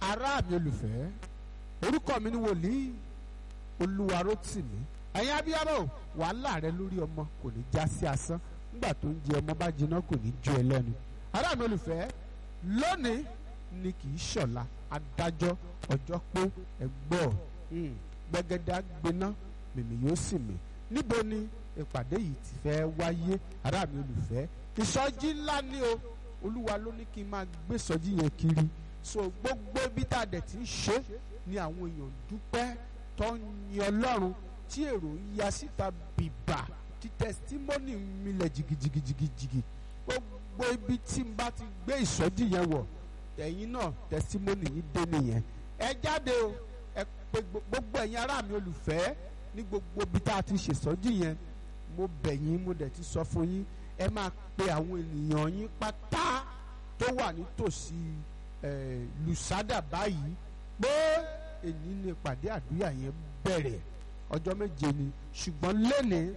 ará mi olùfẹ́ orúkọ mi ni wòlíì olúwarótìmí ẹ̀yin abiyamọ wàhálà rẹ lórí ọmọ kò ní já sí asán nígbà tó ń jẹ ọmọ bá jiná kò ní jó ẹ lẹ́nu ará mi olùfẹ́ lónìí ni kì í ṣọ̀la adájọ́ ọjọ́ pé ẹgbọ́ gbẹgẹdẹ gbiná mèmí yóò sì mí níbo ni ìpàdé yìí ti fẹ́ wáyé ará mi olùfẹ́ ìsọjí ńlá ni o olúwa ló ní kí n máa gbé ìsọjí yẹn kiri so gbogbo ibi tá a dẹ̀ ti ń ṣe ni àwọn èèyàn dúpẹ́ tó ń yin ọlọ́run tí èrò ń ya síta bìbà tí tẹsítímọ́nì ń milẹ̀ jìgìjìgìjìgì gbogbo ibi tí n bá ti gbé ìsọjí yẹn wọ̀ ẹ̀yin náà tẹsítímọ́nì yìí dé nìyẹn ẹ jáde o ẹ pé gbogbo ẹ̀yin ará mi olùfẹ́ ní gbogbo ibi tá a ti ṣèsọjí yẹn mo bẹ̀ yín mo dẹ̀ ti sọ fún yín ẹ máa pe àwọn ènìyàn yín pátá tó wà nítòsí lùsádà báyìí pé èyí ni ìpàdé àdúrà yẹn bẹ̀rẹ̀ ọjọ́ méje ni ṣùgbọ́n lẹ́nìí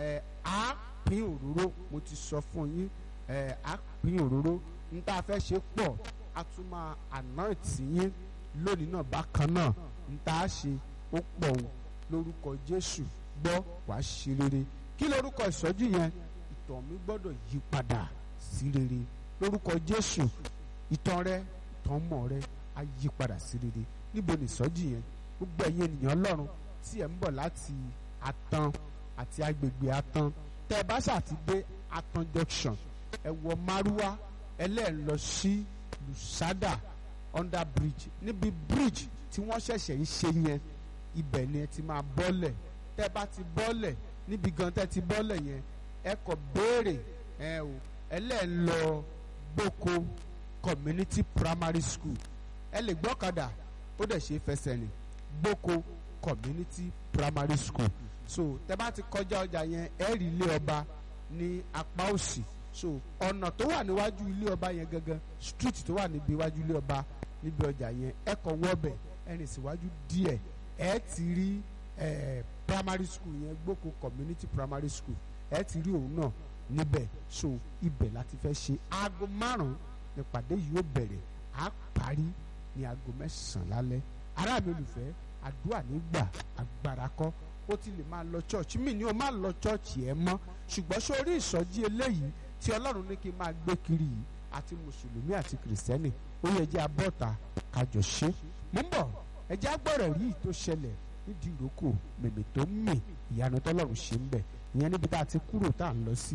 á pín òróró mo ti sọ fún yín á pín òróró n tá a fẹ́ ṣe pọ̀ a tún máa anoint yín lónìí náà bákan náà n tá a ṣe ó pọ̀ o lórúkọ Jésù gbọ́ wàá ṣe rere kí lórúkọ ìsọjí yẹn ìtàn mi gbọ́dọ̀ yí padà sí rere lórúkọ Jésù ìtàn rẹ ìtàn mọ̀ rẹ á yí padà sí rere níbo ni ìsọjí yẹn gbogbo ẹ̀yin ènìyàn Ọlọ́run tí ẹ̀ ń bọ̀ láti Atan àti agbègbè Atan tẹ́ ẹ bá ṣàti dé Atan junction ẹ wọ Márúwá ẹlẹ́ẹ̀ lọ sí Lusada under bridge níbi bridge tí wọ́n ṣẹ̀ṣẹ̀ ń ṣe yẹn ibẹ̀ ni ẹ ti máa bọ́lẹ̀ tẹ́ ẹ bá ti bọ́lẹ̀ níbi gan tẹ́ ti bọ́lẹ̀ yẹn ẹ kọ béèrè ẹ o ẹlẹ́ẹ̀ lọ Gboko community primary school ẹ lè gbọ́kadà ó dẹ̀ ṣe fẹsẹ̀ rìn Gboko community primary school so tẹ́ bá ti kọjá ọjà yẹn ẹ rí ilé ọba ní apá òsì so ọ̀nà tó wà níwájú ilé ọba yẹn gangan street tó wà níbi iwájú ilé ọba níbi ọjà yẹn ẹ kọ wọ́bẹ̀ ẹ rìn síwájú díẹ̀ ẹ ti rí ẹ primary school yẹn Gboko community primary school ẹ ti rí òun náà níbẹ̀ so ibẹ̀ láti fẹ́ ṣe aago márùn-ún nípàdé yìí ó bẹ̀rẹ̀ á parí ní aago mẹ́sàn-án lálẹ́ ará mi olùfẹ́ àdúrà nígbà agbára kọ́ ó ti lè máa lọ church mi ni o máa lọ church ẹ mọ́ ṣùgbọ́n sórí ìsọjí eléyìí tí ọlọ́run ní kí n máa gbé kiri yìí àti mùsùlùmí àti kìrìsìtẹ́nì ó yẹ jẹ́ abọ́ta kájọ ṣe mú bọ̀ ẹ jẹ́ agbọ́rọ̀ rí tó ṣẹlẹ̀ nídìí ìrókò mèmè tó ń mì ìyanu tọ́lọ́run ṣe ń bẹ̀ ìyẹn níbi tá a ti kúrò tá à ń lọ sí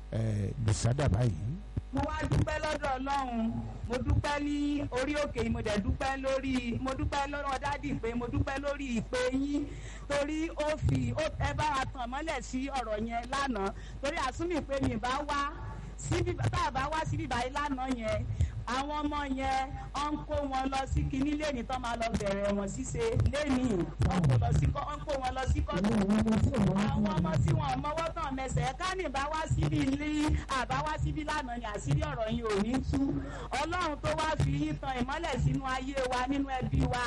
lùsádà báyìí. mo wá dúpẹ́ lọ́dọ̀ ọlọ́run mo dúpẹ́ ní orí òkè mo dẹ̀ dúpẹ́ lórí mo dúpẹ́ lọ́dọ̀ dádì pé mo dúpẹ́ lórí ìpè yín torí ó fi ẹ bá wa tàn mọ́lẹ̀ sí ọ̀rọ̀ yẹn lánàá torí àsúnmì pé mi bá wá síbi tá a bá wá síbi báyìí lánàá yẹn àwọn ọmọ yẹn ọ ń kó wọn lọ sí kinní lẹ́ni tó máa lọ bẹ̀rẹ̀ wọn ṣíṣe lẹ́ni ọ ń kó wọn lọ sí kọ́tù àwọn ọmọ tí wọn mọwọ́ tán mẹsẹ̀ kánì bá wá síbi ní àbá wá síbi lánàá ni àṣírí ọ̀rọ̀ yìí ò ní tú ọlọ́run tó wá fi yín tan ìmọ́lẹ̀ sínú ayé wa nínú ẹbí wa.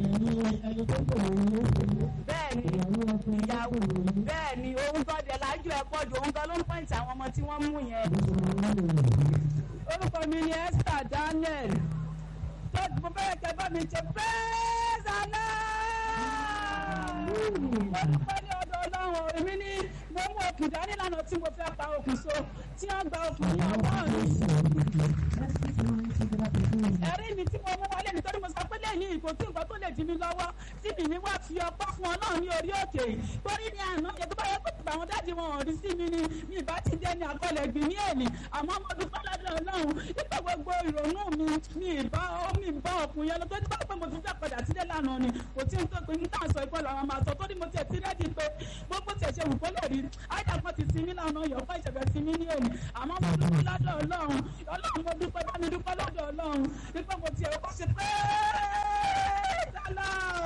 bẹ́ẹ̀ni ìyàwó bẹ́ẹ̀ni òun gbọ́dọ̀ lájú ẹ̀ pọ̀ jù òun gan ló ń pọ́ǹtì àwọn ọmọ tí wọ́n mú yẹn orúkọ mi ni Esther Daniel tó mo fẹ́ kẹ́ bá mi ṣe pẹ́ẹ́sánà. mo dúpẹ́ ní ọ̀dọ̀ ọlọ́run èmi ní mo mú okùn dání lánàá tí mo fẹ́ pa okùn so tí wọ́n gba okùn ní ọwọ́ mi. ẹ̀rí mi tí mo mú wálé nítorí mo sọ pé lẹ́yìn ìkò tí nǹkan tó lè dí mi lọ́wọ́ tí mi ní wá fi ọpọ́ fún ọlọ́run ní orí òkè torí ní àná yẹn tó bá yẹ kó tìbà àwọn dáàdi wọn ò rí sí mi ni mi ìbá ti dé ní àkọlẹ̀ gbìn ní èlì àmọ́ mo dúpẹ́ lọ́dọ̀ ọlọ́run nípa gbogbo ìrònú mi mi ìbá mi ìbá ọkùnrin yẹn lọ tó nípa pé mo tún fẹ́ padà sílé lánàá ni kò tí ń tó pé níta sọ ìkọlù àwọn máa sọ tó ní mo tiẹ̀ ti rẹ́dí pé gbogbo tiẹ̀ ṣe wù kó lè rí àìdá kan ti sinmi lánàá yọ̀ fún ìṣẹ̀fẹ̀ sinmi ní èlì àmọ́ mo dúpẹ́ lọ́dọ̀ ọlọ́run ọlọ́run mo dúpẹ́ bá mi dúpẹ́ lọ́dọ̀ ọlọ́run nípa mo tiẹ̀ kọ́ ṣe pé dálá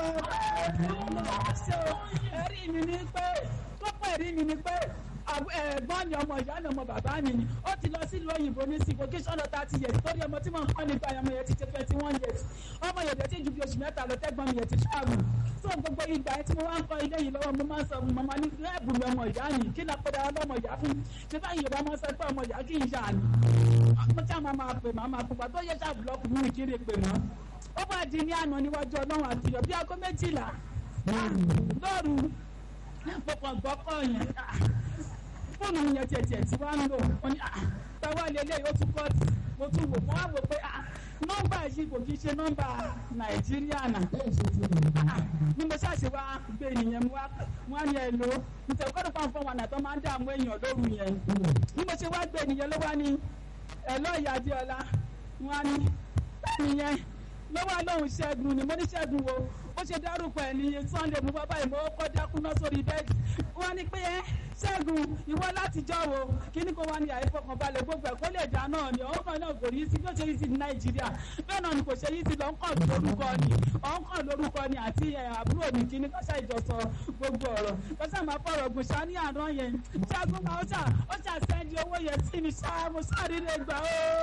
ẹ̀rí mi ni pé kókó ẹ̀rí mi ni pé ẹ̀gbọ́n ni ọmọ ìyá ni ọmọ bàbá mi ni ó ti lọ sílùú òyìnbó ní sí vocation lọ thirty years torí ọmọ tí mo ń kọ́ nípa ọmọ yẹn ti ṣe twenty one years ọmọ yẹn tẹ̀ tí ju bí oṣù mẹ́ta lọ tẹ́gbọ́n mi yẹn ti travel so gbogbo ìgbà yẹn tí mo wá ń kọ́ ilé yìí lọ́wọ́ mo máa ń sọ mo máa ní ẹ̀bù mi ọmọ ìyá ni kí náà pẹ̀lú ọlọ́mọ ìyá fún ṣé báyìí yorùbá máa ń sọ pé ọmọ ìyá kì í yà ni mo tí a máa máa pè máa máa pupa tó yẹ ṣáà búlọ́ọ̀kù mi kiri pè mọ́ ó bá di ní àná níwájú ọlọ́run àtìyọ̀ bí aago méjìlá lóru mo kàn gbọ́ kọ́ yẹn fóònù yẹn tiẹ̀tiẹ̀ tí wàá ń lò ó ní táwa lélẹ̀ ó tún kọ́ọ̀tì mo tún wò mo wá wò pé nọ́mbà yìí kò kí ṣe nọ́mbà nàìjíríà náà ni mo ṣàṣe wá gbé nìyẹn mo wá ní ẹ lò nítorí kọ́dọ̀ fún àwọn ọ̀nà tó máa ń dààmú èèyàn lóru yẹn ni mo ṣe wá gbé nìyẹn ló wá ní ẹ lọ́ọ̀yà adéọlá wọn á ní nìyẹn ló wá lóhùn ṣẹ́gun ni mo ní ṣẹ́gun wo ó ṣe dárúkọ ẹ̀ ní sunday mo bá báyìí mo kọ́ dákúná sórí bẹ́ẹ̀dì wọ́n ní pé ẹ́ ṣẹ́gun ìwọ látijọ́ wo kíní kó wá ní àìfọkànbalẹ̀ gbogbo ẹ̀ kó lè dá náà ni ọ̀hún kan náà kò rí sí bí ó ṣe yí sí ní nàìjíríà bẹ́ẹ̀ náà ni kò ṣe yí sí lọ ń kàn lórúkọ ni ọ̀hún kàn lórúkọ ni àti àbúrò mi kíní kọ́ṣà ìjọsọ gbogbo ọ̀rọ̀ kọ́ṣà máa fọ̀rọ̀ gùn ṣá ní àná yẹn ṣẹ́gun máa ó ṣà ó ṣà sẹ́ndí owó yẹn sí mi ṣá mo ṣàríre gbà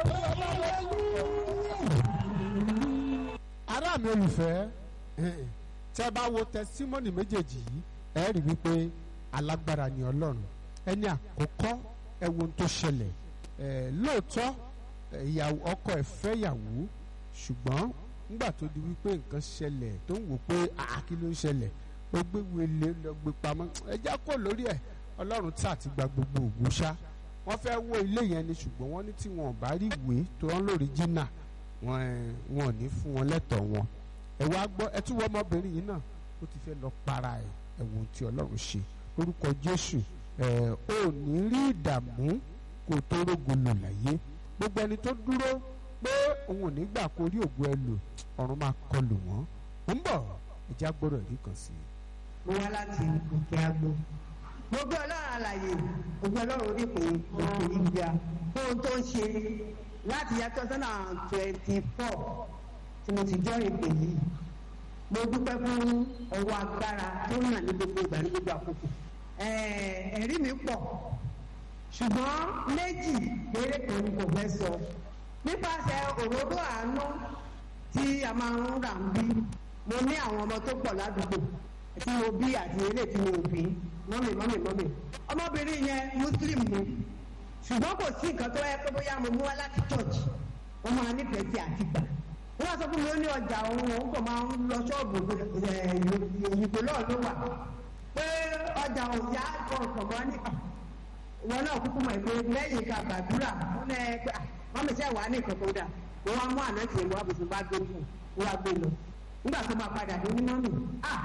ó. ará mi olùfẹ́ tẹ́ bá wo tẹsímọ́nì méjèèjì yìí ẹ rí wípé alágbára ni ọlọ́run ẹni àkọ́kọ́ ẹ wo ohun tó ṣẹlẹ̀ ẹ lóòótọ́ ìyàwó ọkọ ẹ̀ fẹ́ yàwó ṣùgbọ́n nígbà tó di wípé nǹkan ṣẹlẹ̀ tó ń wò pé àkí ló ń ṣẹlẹ̀ ó gbé wele lọ gbé pamọ́ ẹ já kó lórí ẹ̀ ọlọ́run tí àti gba gbogbo ògùn ṣá wọ́n fẹ́ wó ilé yẹn ni ṣùgbọ́n wọ́n ní tí wọn ò bá rí ìwé tó rán lórí jìnnà wọn ò ní fún wọn lẹ́tọ̀ọ́ wọn ẹ wá gbọ́ ẹ tún wọ ọmọbìnrin yìí náà ó ti fẹ́ lọ para ẹ̀ ẹ̀wọ̀n tí ọlọ́run ṣe lórúkọ jésù ẹ̀ ò ní rí ìdààmú kó tó rógo lò láyé gbogbo ẹni tó dúró pé òun ò ní gbà kó rí ògo ẹ lò ọ̀run máa kọlù wọ́n ń bọ̀ ẹ̀já gbọ́dọ̀ rí kan sí i. mo wá láti òkè agbo mo gbé ọlọ́run àlàyé mo gbé ọlọ́run orí pé òkè ìgbà fún ohun tó ń ṣe láti yá two thousand and twenty four tí mo ti jọ́ ìpè yìí mo dúpẹ́ fún ọwọ́ agbára tó ń hàn ní gbogbo ìgbà ní gbogbo àkókò ẹ̀rí mi pọ̀ ṣùgbọ́n méjì péré kan ni kò fẹ́ sọ nípasẹ̀ òróró àánú tí a máa ń rà ń bí mo ní àwọn ọmọ tó pọ̀ ládùúgbò tí mo bí àti eré tí mo bí mọ́mì mọ́mì mọ́mì ọmọbìnrin yẹn muslim ni ṣùgbọ́n kò sí nǹkan tó yẹ pé bóyá mo mú wá láti church wọ́n máa nífẹ̀ẹ́ sí àtìgbà wọ́n wá sọ fún mi ó ní ọjà òun òun kò máa ń lọ ṣọ́ọ̀bù ìyìnbó náà ló wà pé ọjà òjá kọ̀ọ̀kan mọ́ ní ìwọ náà kúkú mọ̀ pé lẹ́yìn ká gbàdúrà wọ́n lẹ́ pé wọ́n mi sẹ́ wàá ní nǹkan tó dà wọ́n wá mú àná tiẹ̀ lọ́wọ́ àbùsùn bá gbé fún wọ́n wá gbé lọ nígbà tó máa padà dé ní mọ́mì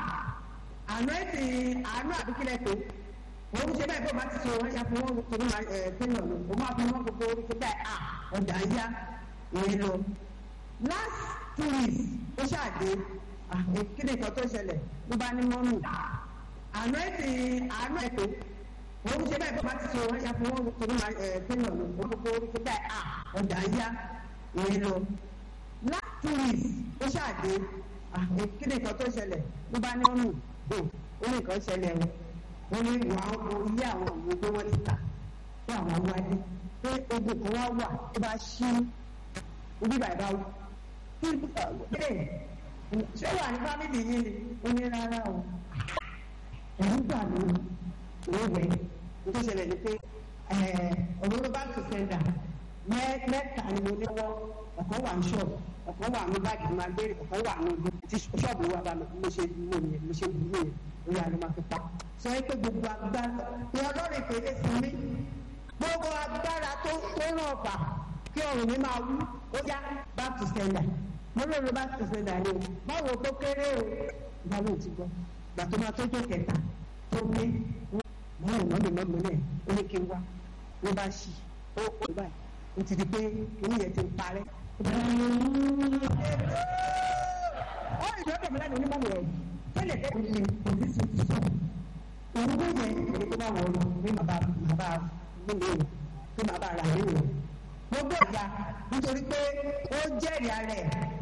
àná ètè àánú àbíkílẹ̀ tó òun ṣe bẹ́ẹ̀ bó máa ti ṣe wọ́n ṣe fún wọn tó máa fẹ́yàn lọ òun máa fi wọn gbogbo orí tó bẹ́ẹ̀ ọjà yá ìyẹn lọ last two weeks ó ṣàdé kí ni nǹkan tó ṣẹlẹ̀ ló bá ní mọ́mù àná ètè àánú ètò òun ṣe bẹ́ẹ̀ bó bá ti ṣe wọ́n ṣe fún wọn tó máa fẹ́yàn lọ òun gbogbo orí tó bẹ́ẹ̀ ọjà yá ìyẹn lọ last two weeks ó ṣàdé kí ni nǹkan tó ṣẹlẹ̀ ló bá ní mọ́mù ó ní nǹkan ṣẹlẹ̀ o wọ́n ní wà á ilé àwọn òun gbé wọ́n ti tà pé àwọn wáyé pé ogun kan wá wà tó bá ṣí ibi bàbá o kí ẹ ṣé wà ní fámìlì yìí ni ó ní rárá o ẹ̀rú gbà mí ìwé tó ṣẹlẹ̀ ni pé òróró bá tó sẹ́ńdà mẹ́ta ni mo ní wọ́ ọ̀kan wà ní ṣọ́ọ̀bù ọ̀kan wà ní báàgì máa gbé ọ̀kan wà ní ibi tí ṣọ́ọ̀bù wa bá mo ṣe dúró yẹn mo ṣe dúró yẹn orí àná máa fi pa sọ pé gbogbo agbára ni ọlọ́run ìpele sí mi gbogbo agbára tó tó ràn ọ̀fà kí ọ̀run mi máa wú ó yá back to sender mo ló lo back to sender ni o báwo tó kéré o ìgbàlóò ti gbọ́ gbà tó máa tójú kẹta tó gbé mọ́mí mọ́mí mọ́mí náà ó ní kí n wá ló bá ṣì ó ó báyìí ó ti di pé inú yẹn ti ń parẹ́ ó ìjọba mi lẹ́nu onímọ̀ rẹ̀ tẹ́lẹ̀ tẹ́lẹ̀ ní polisi ti sọ òun tó yẹ èdè tó bá wọlé ní màbá màbá nílé rẹ̀ tó màbá rà nínú rẹ̀ gbogbo ìyá nítorí pé ó jẹ́rìí ara ẹ̀